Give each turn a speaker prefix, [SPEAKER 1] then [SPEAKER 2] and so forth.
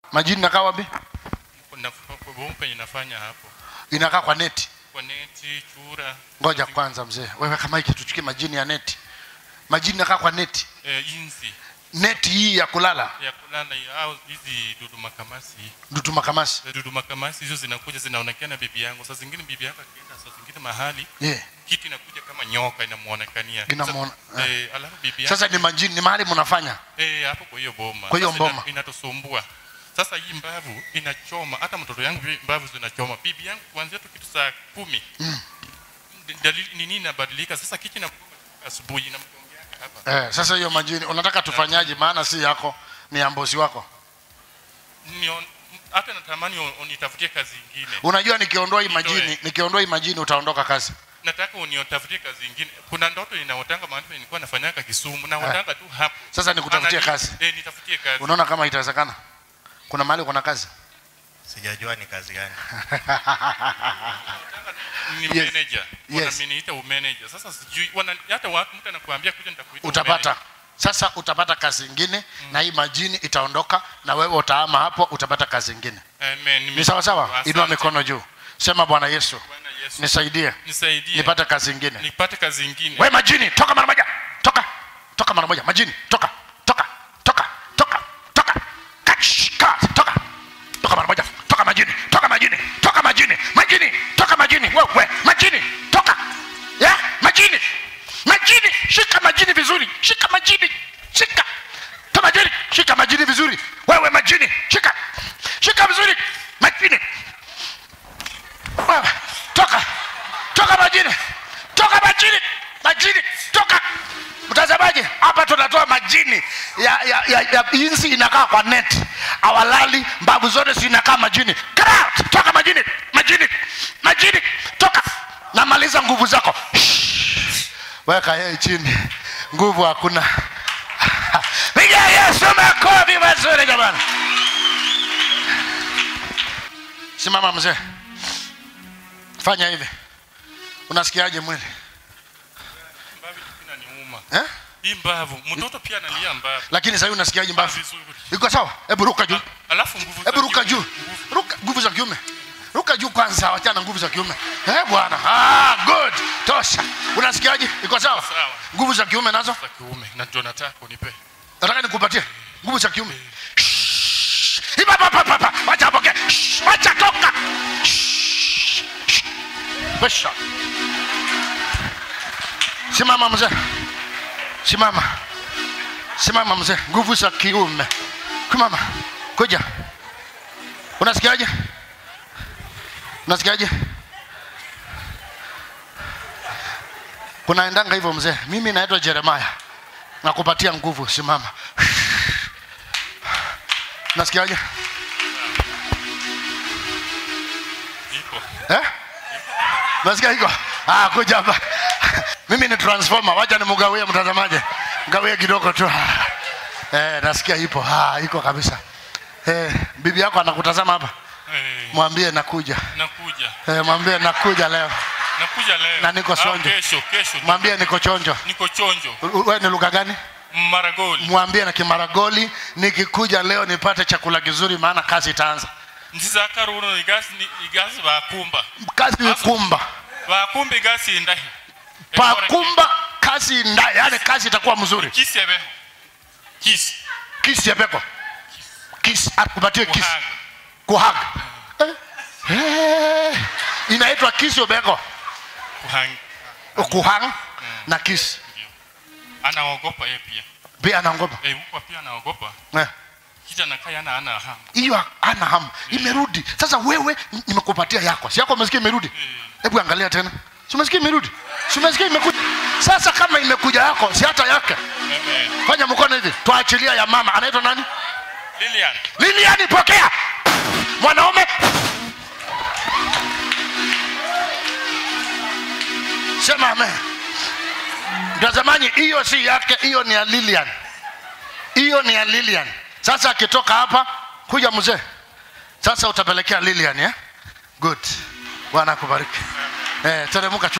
[SPEAKER 1] majini inakaa wapi
[SPEAKER 2] kuna bomu penye nafanya hapo
[SPEAKER 1] inakaa kwa neti
[SPEAKER 2] kwa neti chura
[SPEAKER 1] ngoja kwanza mzee wewe kama hiki tuchukie majini ya neti majini inakaa kwa neti
[SPEAKER 2] eh, inzi
[SPEAKER 1] neti hii ya kulala
[SPEAKER 2] ya kulala ya- au hizi dudu makamasi
[SPEAKER 1] dutu makamasi
[SPEAKER 2] dudu makamasi hizo zinakuja zinaonekana bibi yangu saa zingine bibi yako akienda saa zingine mahali
[SPEAKER 1] yeah.
[SPEAKER 2] kitu inakuja kama nyoka inamuonekania
[SPEAKER 1] Inamuona-
[SPEAKER 2] Sasa- eh, alafu bibi yako
[SPEAKER 1] sasa ni majini ni mahali mnafanya
[SPEAKER 2] eh, hapo kwa hiyo boma
[SPEAKER 1] Kwa hiyo
[SPEAKER 2] Sasa ina-
[SPEAKER 1] boma.
[SPEAKER 2] inatusumbua sasa hii mbavu inachoma hata mtoto yangu vi- mbavu zinachoma bibi yangu kuanzia tu kitu saa kumi mm. dalili nini inabadilika sasa kichi na asubuhi namjongea hapa
[SPEAKER 1] eh, sasa hiyo majini unataka tufanyaje maana si yako ni ya mbosi wako
[SPEAKER 2] Nion- hata natamani un- unitafutie kazi ingine
[SPEAKER 1] unajua nikiondoa hii majini
[SPEAKER 2] Nitoe.
[SPEAKER 1] nikiondoa hii majini utaondoka kazi
[SPEAKER 2] nataka uniotafutie kazi ingine kuna ndoto ninaotanga mahali penye nilikuwa nafanyaka Kisumu naotanga tu hapo
[SPEAKER 1] Sasa nikutafutie
[SPEAKER 2] Anani-
[SPEAKER 1] kazi.
[SPEAKER 2] eh, nitafutie kazi
[SPEAKER 1] unaona kama itawezekana kuna mahali kuna kazi
[SPEAKER 3] sijajua ni kazi gani
[SPEAKER 2] ni
[SPEAKER 1] Yes.
[SPEAKER 2] manager
[SPEAKER 1] Yes.
[SPEAKER 2] wanaminiita umanager sasa sijui wana, hata watu mtu anakuambia kuja nitakuita
[SPEAKER 1] utapata sasa utapata kazi ingine na hii majini itaondoka na wewe utaama hapo utapata kazi ingine
[SPEAKER 2] umanager. Amen. Nime-
[SPEAKER 1] ni sawa sawa
[SPEAKER 2] Asante.
[SPEAKER 1] inua mikono juu sema bwana yesu
[SPEAKER 2] Bwana Yesu
[SPEAKER 1] nisaidie
[SPEAKER 2] nisaidie
[SPEAKER 1] nipate kazi ingine
[SPEAKER 2] nipate kazi ingine
[SPEAKER 1] we majini toka mara moja toka toka mara moja majini toka toka toka toka toka Kach, ka, toka toka mara moja toka majini toka majini toka majini majini toka majini wewe majini toka ya majini majini shika majini vizuri shika majini shika toka majini shika majini vizuri wewe majini shika shika vizuri majini wewe toka toka majini toka majini majini toka mtazamaji hapa tunatoa majini ya, ya, ya, ya insi inakaa kwa net awalali mbavu zote zinakaa majini Get out! toka majini majini majini toka namaliza nguvu zako Shh. weka yeye chini nguvu hakuna piga yesu makofi mazuri jamani simama mzee fanya hivi unasikiaje mwili
[SPEAKER 2] mbavu inaniuma
[SPEAKER 1] eh?
[SPEAKER 2] hii mbavu mtoto pia analia mbavu
[SPEAKER 1] lakini sahii unasikiaje mbavu
[SPEAKER 2] vizuri
[SPEAKER 1] iko sawa hebu ruka juu
[SPEAKER 2] alafu nguvu
[SPEAKER 1] hebu
[SPEAKER 2] za
[SPEAKER 1] ruka
[SPEAKER 2] kiume,
[SPEAKER 1] juu
[SPEAKER 2] nguvu-
[SPEAKER 1] ruka nguvu za kiume ruka juu kwanza wachana nguvu za kiume eh bwana ah, good tosha unasikiaje iko sawa
[SPEAKER 2] Sawa.
[SPEAKER 1] nguvu za kiume nazo
[SPEAKER 2] za kiume na ndio nataka unipe
[SPEAKER 1] nataka nikupatie nguvu za kiume Shh. Iba, pa, pa, pa, pa. wacha apokee Shh. wacha toka Shh. Shh. Pesha. simama mzee simama simama mzee nguvu za kiume kumama kuja unasikiaje unasikiaje kunaendanga hivyo mzee mimi naitwa jeremaya nakupatia nguvu simama nasikiaje
[SPEAKER 2] ipo
[SPEAKER 1] eh? nasikia iko ah, kuja hapa mimi ni transformer wacha nimugawie mtazamaji gawie kidogo tu eh, nasikia ipo ah, iko kabisa eh, bibi yako anakutazama hapa
[SPEAKER 2] eh,
[SPEAKER 1] mwambie nakuja
[SPEAKER 2] nakuja
[SPEAKER 1] eh, mwambie nakuja leo
[SPEAKER 2] nakuja leo
[SPEAKER 1] Na niko
[SPEAKER 2] Au
[SPEAKER 1] sonjo.
[SPEAKER 2] kesho kesho
[SPEAKER 1] mwambie niko chonjo
[SPEAKER 2] niko chonjo
[SPEAKER 1] we ni lugha gani
[SPEAKER 2] maragoli
[SPEAKER 1] mwambie na kimaragoli nikikuja leo nipate chakula kizuri maana kazi itaanza
[SPEAKER 2] nzizaka runo igasi ni- igasi bakumba
[SPEAKER 1] kazi kumba
[SPEAKER 2] bakumba igasi indahi
[SPEAKER 1] pakumba kazi nda yani kazi itakuwa mzuri
[SPEAKER 2] kisebeho kisi
[SPEAKER 1] kisi ya peko kisi akupatie kisi
[SPEAKER 2] kuhanga
[SPEAKER 1] kuhaga eh. Eh. inaitwa kisi ubeko
[SPEAKER 2] kuhanga
[SPEAKER 1] kuhang na kisi
[SPEAKER 2] anaogopa yeye pia
[SPEAKER 1] pia anaogopa
[SPEAKER 2] eh huko pia anaogopa
[SPEAKER 1] Eh.
[SPEAKER 2] kita nakaya na ana hamu
[SPEAKER 1] hiyo ana hamu imerudi sasa wewe n- nimekupatia yako si yako umesikia imerudi hebu angalia tena si umesikia imerudi si umesikia imekuja sasa kama imekuja yako si hata yake
[SPEAKER 2] Amen.
[SPEAKER 1] fanya mkono hivi tuachilia ya mama anaitwa nani
[SPEAKER 2] Lilian
[SPEAKER 1] liliani pokea mwanaume sema amen mtazamaji hiyo si yake hiyo ni ya lilian hiyo ni ya lilian sasa akitoka hapa kuja mzee sasa utapelekea lilian eh? good bwana akubariki eh, teremuka